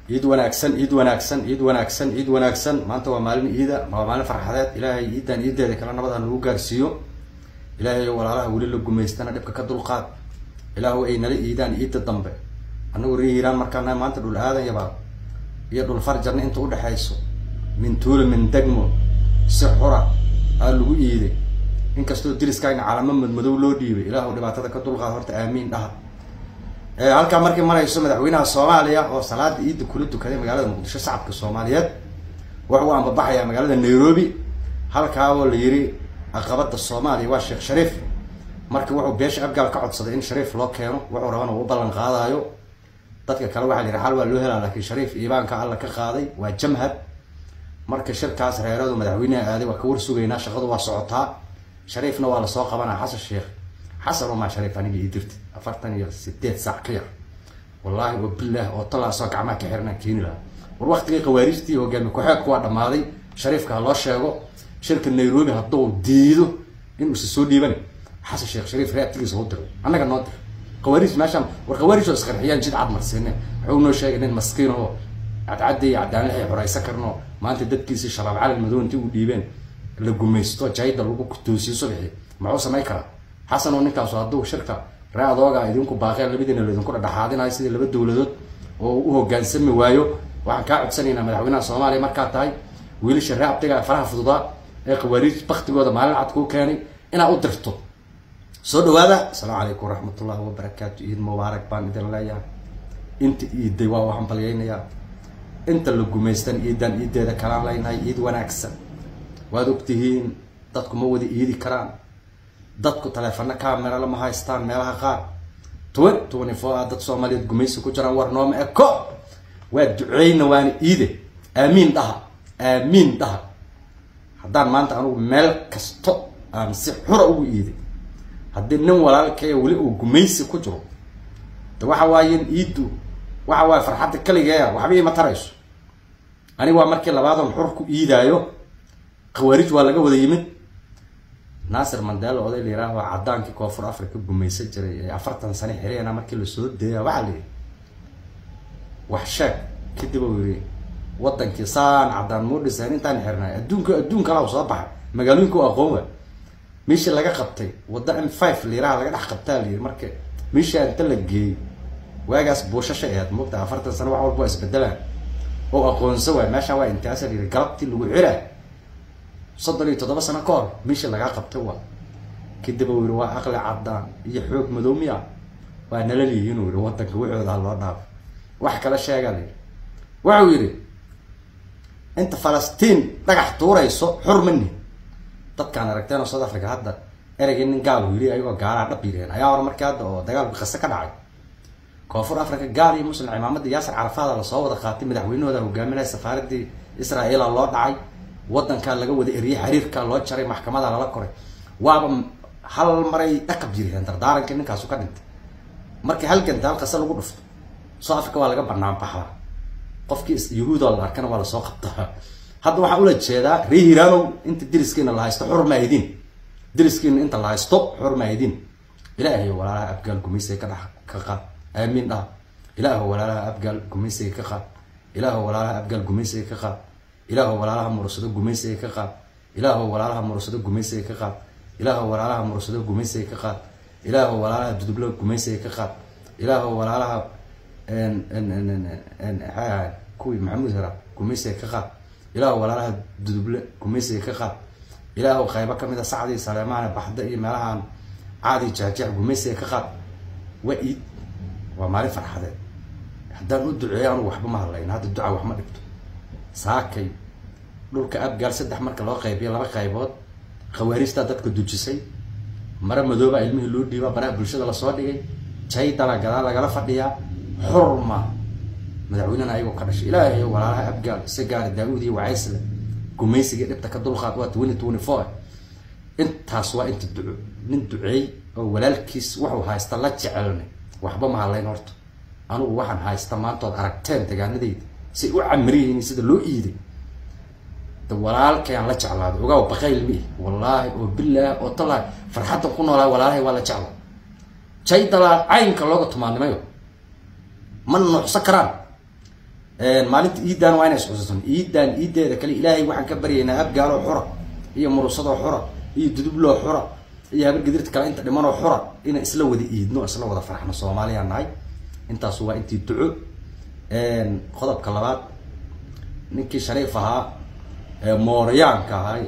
ciid wanaagsan ciid wanaagsan ciid wanaagsan ciid wanaagsan maanta waa maalin ciida waa maalin farxadeed ilaahay ciidan ciideeda kale nabad ha nagu gaarsiiyo ilaahay walaalaha weli la gumaystana dhibka ka dulqaad ilaahu ay nala iidaan ciidda dambe annagu ree hiiraan markaana maanta dhul aadan yabaa iyo dhul farjarna inta udhexayso min tuula min degmo si xura aa lagu iiday inkastoo diriskaagna calamo madmadow loo dhiibay ilaahu dhibaatada ka dulqaad horta aamiin dhaha halkaa markii marayso madaxweynaha soomaaliya oo salaada ciidda kula dukaday magaalada muqdisho shacabka soomaaliyeed wuxuu ambabaxayaa magaalada nairobi halkaa oo la yiri aqabada soomaaliya waa sheekh shariif marka wuxuu beesha afgaal ka codsaday in shariif loo keeno wuxuu rabana uu ballan qaadaayo dadka kale waxaa la yihi xal waa loo helaa laakiin shariif iibaanka alla ka qaaday waa jamhad marka shirkaas reeradu madaxweynaha aaday waa ka war sugaynaa shaqadu waa socotaa shariifna waa lasoo qabanaa xasan sheekh xasan umaa shariif aniga ii dirti afartan iyo sideed saac ka yar wallaahi oo bilaah oo talaasoo gacmaha ka xirnaan keeni lahaa war waktigii khawaarijtii hogaami ku-xeegku waa dhammaaday shariifka ha loo sheego shirka nairobi hadduu diido inuusa soo dhiiban xasan sheekh shariif reabtigiisa u diro annaga noo dir khawaarij meeshaan war khawaarij oo isqarxiyaan jid cad marsiine wuxuu noo sheegay nin maskiin oo cadcadda iyo cadaanlaxay xoraysan karno maanta dadkiisii shabaab calal madow intii u dhiibeen la gumaysto jayda lagu toosiyo subxi muxuu samayn karaa xasan oo ninkaasu hadduu shirka ree adooga idinku baaqeen labadiina laydinku dhadhaxaadinayo sidii laba dowladood oo u hogaansami waayo waxaan kaa codsanaynaa madaxweynaha soomaaliya markaa tahay wiilasha ree abtiga faraha fududaa ee khawaariij baktigooda maalin cad kuu keenay inaad u dirto soo dhawaada asalaamu calaykum waraxmatullahi wabarakaatu ciid mubaarak baan idin leeyahay inta iiday waa u hambalyaynayaa inta la gumaystan ciidan ciideeda kalaan leynahay ciid wanaagsan waad ogtihiin dadku ma wada iidi karaan dadku taleefano camera lama haystaan meelaha qaar twen twenty four a dad soomaaliyeed gumaysi ku jiraan war nooma eko waa duceyna waana iide aamiin dhaha aamiin dhaha haddaan maanta anugu meel kasto aan si xura ugu iiday haddii nin walaalkaya weli uu gumaysi ku jiro de waxa waaye iiddu waxa waaye farxadda kaligeea waxba ima tarayso aniga waa markii labaadan xur ku iidaayo khawaarij waa laga wada yimid naasir mandela oday la yihaaho caddaankii koonfur africa gumaysan jiray ee afartan sane xireyna markii lasoo deeya waxaa la yihi wax sheeg kadib uu yihi wadankii saan caddaan muu dhisayn intaan xirnay adduunka adduun kalaa soo baxay magaalooyinka u aqoon wa meeshii laga qabtay wadda m five liiraha laga dhex qabtaa la yihi marka meeshii inta la geeyey waagaas buushasha aheed moogta afartan sane wax walba waa isbedelaan oo aqoonsa waay meesha waa intaasa la yihi galabtii lagu ciraa soddon iyo toddoba sano ka hor meeshii lagaa qabtay waa kadib uu yihi waa aqli caddaan iyo xoog madoomiya waa nala liyihiin uu yihi wadanka waxooda ha loo dhaafo wax kala sheegaa la yihi wuxuu yidhi inta falastiin dhagax tuurayso xur mani dadkaan aragteen oo south africa hadda ereygii nin gaal uu yidhi ayagoo gaalaha dhab yireen ayaa hore markii hadda oo dagaalku qase ka dhacay koonfur africa gaal iyo muslim cimaamada yaasir carafaada lasoo wada qaatay madaxweynahooda hogaaminaya safaaradii israa'iila loo dhacay wadankaa laga wada eriyey xiriirka loo jaray maxkamada lala koray waaba hal maray dhaqab jireen dardaarankii ninkaasu ka dhintay markii halganta hal qase lagu dhufto south africa waa laga banaan baxaa qofkii yahuuda la arkana waa lasoo qabtaa hadda waxaan ula jeedaa ree hiraanow inta diriskiina la haysto xur maahidin diriskiina inta la haysto xur maahidin ilaahay walaalaha abgaal gumaysiga ka dhex ka qaad aamiin dhaha ilaahu walaalaha abgaal gumaysiga ka qaad ilaahu walaalaha abgaal gumaysiga ka qaad ilaahu walaalaha mursado gumaysiga ka qaad ilaahu walaalaha mursado gumaysiga ka qaad ilaahu walaalaha mursado gumaysiga ka qaad ilaahu walaalaha dudublo gumaysiga ka qaad ilaahu walaalaha kuwii maxamuud hera gumaysiga ka qaad ilaahu walaalaha duduble gumaysiga ka qaad ilaahu qaybo kamid a sacdii saleemaane baxda iyo meelahaan caadi jaajeec gumaysiga ka qaad waa iid waa maalin farxadeed haddaan u duceeyo anugu waxba ma hadlayn hadda duca wax ma dhigto saakay dhulka abgaal saddex marka loo qaybiyo laba qaybood khawaarijtaa dadka dujisay mare madooba ilmihii loo dhiibaa baraha bulshada lasoo dhigay jaydala gadaal lagala fadhiyaa xurma madaxweynena ayagoo ka dhashay ilaahay walaalaha abgaal si gaari daa-uud iyo wacaysle gumaysiga dhibta ka dulqaad waa twenty twenty four intaas waa inta duco nin duceey oo walaalkiis wuxuu haysta la jecelnay waxba ma hadlayn horta anugu waxaan haysta maantood aragteen degaanadeyda say u camriyihiin sida loo iiday de walaalkayaan la jeclaaday ogaaw bakayl mi wallaahi oo bilaah oo talaahi farxaddan ku noolaa walaalahay waa la jeclaa jaydalaa caynka looga tumaanimayo ma nuucsan karaan maalinta iidan waa ina isxusuusan iidan iideeda kale ilaahay waxaan ka baryaynaa abgaaloo xura iyo murusadoo xura iyo dudubloo xura iyo habargedirta kale inta dhimanoo xura inaan isla wada iidno isla wada farxno soomaaliya nahay intaasu waa intii duco qodobka labaad ninkii shariif ahaa mooryaanka ahay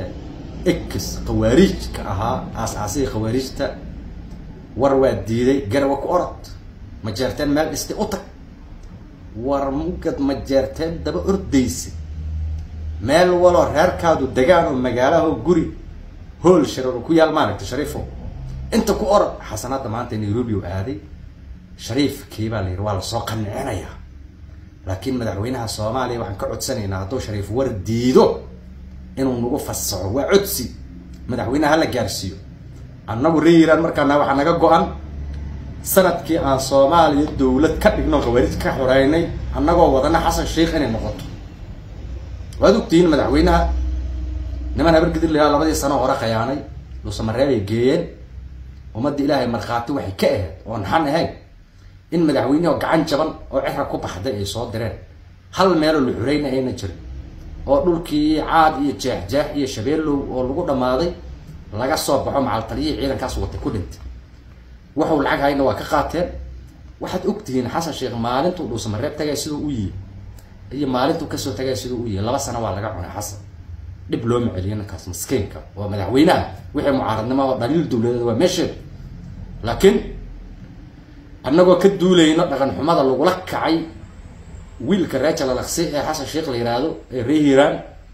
ex khawaariijka ahaa aas-aasigii khawaariijta war waa diiday garawa ku orod ma jeerteen meel dhistay u tag war mugad ma jeerteen daba ordaysa meel waloo reerkaadu degaan oo magaalaho guri hool shareero ku yaal maaragta shariifo inta ku orod xasanadda maanta nairobi u aaday shariifkii baa la yidhi waa lasoo qanicinayaa laakiin madaxweynaha soomaaliya waxaan ka codsanaynaa hadduu shariif war diido inuu nagu fasaxo waa codsi madaxweynaha hala gaarsiiyo annagu reeiraan markaana waxaa naga go-an sanadkii aan soomaaliya dawlad ka dhigno khawaarij ka xoreynay annagoo wadana xasan sheikh inay noqoto waad ogtihiin madaxweynaha niman habargedir layaa labadii sano hore khayaanay dhuusamareebay geeyeen ummadda ilaahay markhaati waxay ka ahayd oon xan ahayn in madaxweyneho gacan jaban oo cira ku baxday ay soo direen hal meeloo la xureyna ayna jirin oo dhulkii caad iyo jeexjeex iyo shabeellow oo lagu dhammaaday laga soo baxo macaltaliyihii ciidankaas watay ku dhintay waxuu lacag hayna waa ka qaateen waxaad ogtihiin xasan sheekh maalintuu dhuusamareeb tagay siduu u yihi iyo maalintuu kasoo tagay siduu u yihi laba sano waa laga cunay xasan dhib looma celiyo ninkaas maskiinka waa madaxweynaha wixii mucaaradnimo oo dhaliil dawladeed waa meesheeda laakiin annagoo ka duulayno dhaqan xumada lagula kacay wiilka rachel alaqsi ee xasan sheekh la yihahdo ee ree hiiraan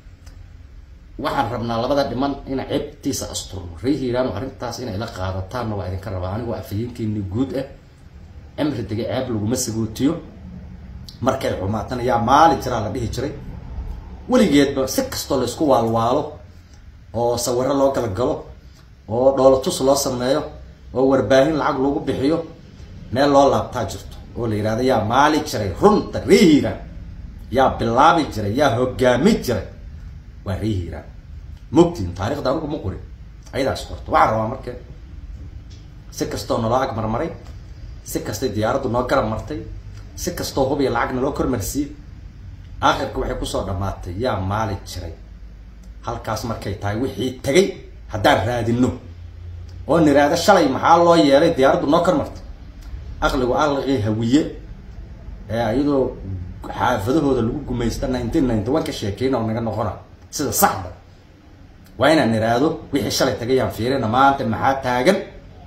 waxaan rabnaa labada dhiman ina ceebtiisa asturno ree hiiraan arrintaas inay la qaadataanna waa idinka rabaa anigoo afhayeenkeeni guud ah cimri dega ceeb laguma sagootiyo markay xumaatana yaa maali jiraa la dhihi jiray weligeedba si kastoo laysku waalwaalo oo sawiro loo galgalo oo dhoolatus loo sameeyo oo warbaahin lacag lagu bixiyo meel loo laabtaa jirto oo la yidhahdo yaa maali jiray runta ree hiiraan yaa bilaabi jiray yaa hogaami jiray waa ree hiiraan mogtiin taarikhda anugu ma qorin ayadaas qorto waxaan rabaa marka si kastoo naloo ag marmaray si kastay diyaaraddu noo garab martay si kastoo hubiya lacag naloo kormarsiiyey aakhirka waxay kusoo dhammaatay yaa maali jiray halkaas markay tahay wixii tagay haddaan raadino oo niraado shalay maxaa loo yeelay diyaaraddu noo kor martay aqligu aqligii hawiye ee iyadoo xaafadahooda lagu gumaysta nineteen ninety one ka sheekeyna oo naga noqona sida saxda waa inaan niraado wixii shalay tagay yaan fiirina maanta maxaa taagan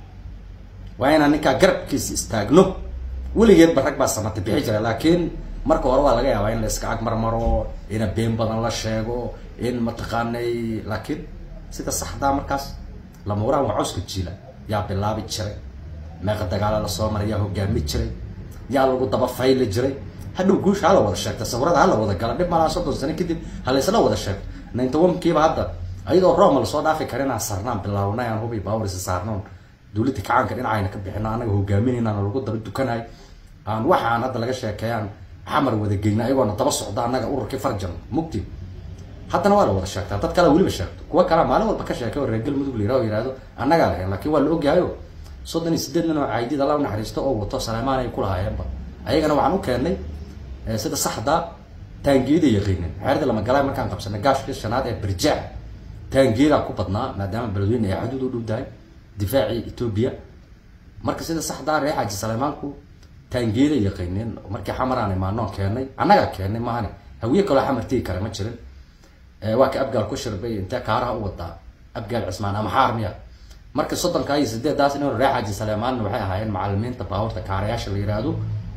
waa inaan ninkaa garabkiisa istaagno weligeedba rag baa samata bixi jira laakiin marka hore waa laga yaabaa in la iska ag marmaro ina been badan la sheego in mataqaanay laakiin sida saxdaa markaas lamuurahan waa cawska jiila yaa bilaabi jiray meeqa dagaala lasoo maray yaa hogaami jiray yaa lagu daba fayli jiray hadhow guusha hala wada sheegta sawirada hala wada gala dhib malaa soddon sano kadib halaysla wada sheegto ninety one kiiba hadda ayadoo roma lasoo dhaafi kara inaan sarnaan bilaabnay aan hubi baawrisa saarnoon dawladda kacaanka dhinacayna ka bixino anaga hogaaminaynaana lagu daba dukanayo aan waxaan hadda laga sheekeeyaan xamar wada geyna ayagoona daba socda annaga ururkii farjan mugti haddana waa la wada sheegtaa dad kale weliba sheegto kuwa kalea maalin walba ka sheekay oo reer galmudug la yiraha o yihahdo annagaa lahayn laakiin waa la ogyahayo soddon iyo sideed nin oo caydid alla u naxariisto oo wato saleymaan ay kulahaayeenba ayagana waxaan u keenay sida saxda taangiyada yaqiinin xeerda lama galay markaan qabsanay gaashkii shanaad ee birjaac taangiyadaa ku badnaa maadaama beledweyne ay xaduud u dhow tahay difaacii etoobiya marka sida saxdaa ree xaaji saleymaanku taangiyada yaqiinin markii xamaraan imaanoon keenay annagaa keenay maahane hawiye kaloo xamar tigi kale ma jirin waa ka abgaal ku shirbay intee kaaraha u wadaa abgaal cismaan ama xaar miya marka soddonkaa iyo sideedaas nin ree xaaji saleymaanna waxay ahaayeen macalimiinta baabuurta kaarayaasha la yihahdo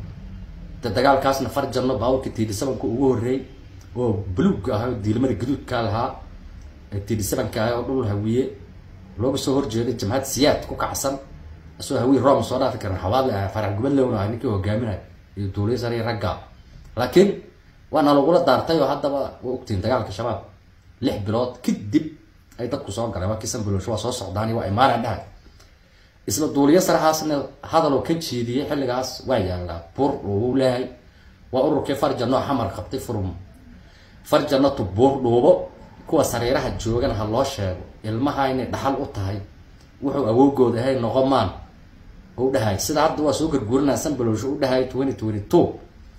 de dagaalkaasna farjanno baabuurka tiidhisabanka ugu horreeyey oo buluugga ah oo diilimada gaduudkaa lahaa tiidhisabanka ah oo dhul hawiye looga soo horjeeday jamhad siyaad ku kacsan isagoo hawiye roma soo dhaafi karan xawaadle ah farax gubadlowna ah ninkii hogaaminay iyo duuliya sare iyo ragga laakiin waana lagula daartay oo haddaba waa ogtihiin dagaalka shabaab lix bilood kadib ay dadku soo galeen waa kiisan bulosho waa soo socdaani waa imaanaan dhahay isla duuliyo saraxaasna hadal oo ka jeediyey xilligaas waa yaallaa buur dhuubu leeyahay waa ururkii farjano xamar qabtay furum farjanatu buur dhuubo kuwa sariiraha joogan ha loo sheego ilmaha inay dhaxal u tahay wuxuu awoogooda ahay noqomaan u dhahay sida hadda waa soo garguurinaa sanbalowsho u dhahay twenty twenty two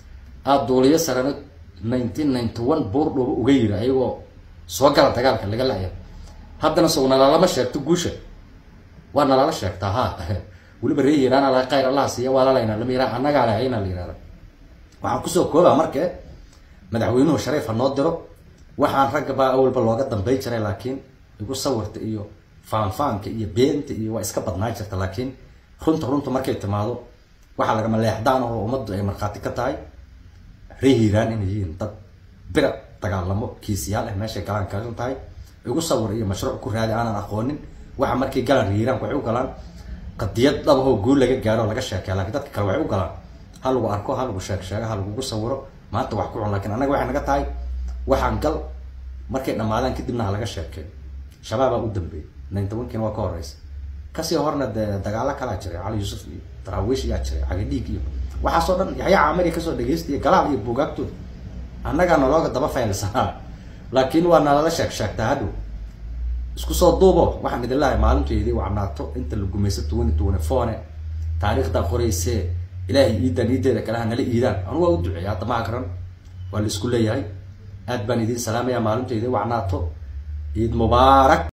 aada duuliyo sarano nineteen ninety one buurdhuuba uga yiri ayagoo soo gala dagaalka laga laya haddana sow nalaalama sheegto guusha waa nalala sheegtaa ha weliba ree hiiraan ala khayr allaha siiya waa lalaynaa lama yiraa annagaa leh ayna la yihahda waxaan kusoo koobaa marke madaxweynuhu shariif ha noo diro waxaan ragga baa awalba looga dambay jiray laakiin igu sawirta iyo faanfaanka iyo beenta iyo waa iska badnaan jirta laakiin runta runta markay timaado waxaa lagama leexdaan oo ummaddu ay markhaati ka tahay ree hiiraan inay yihiin dad bira dagaalamo kiisiyaal ah meeshay galaan kagan tahay igu sawir iyo mashruuc ku raadi aanan aqoonin waxa markay galaan ree hiiraan waxay u galaan qadiyad dhabahoo guul laga gaaro laga sheekeya lakiin dadka kale waxay u galaan ha lagu arko ha lagu sheeg sheego ha lagugu sawiro maanta wax ku cun lakin annaga waxay naga tahay waxaan gal markay dhammaadaan kadibna ha laga sheekeeyo shabaabaa u dambeeyay nintobankiina waa ka horeysa kasii horna dee dagaalo kalaa jiray cali yuusuf iyo daraawiish iyaa jiray cagadhiig iyo waxaasoo dhan yaxya caamari kasoo dhegeystiya galaal iyo buugaagtooda annagaa nalooga daba faylsanaa laakiin waa nalala sheeg sheegtaa hadhow isku soo duubo waxaan idin lahay maalinteedii wacnaato inta la gumaysa tuwani tuwane foone taariikhdaa qoraysee ilaahay iidaan iideeda kale ha nala iidaan anu waa u duceeya hadda ma akran waa la isku leeyahay aad baan idiin salaamaya maalinteedii wacnaato ciid mubaarak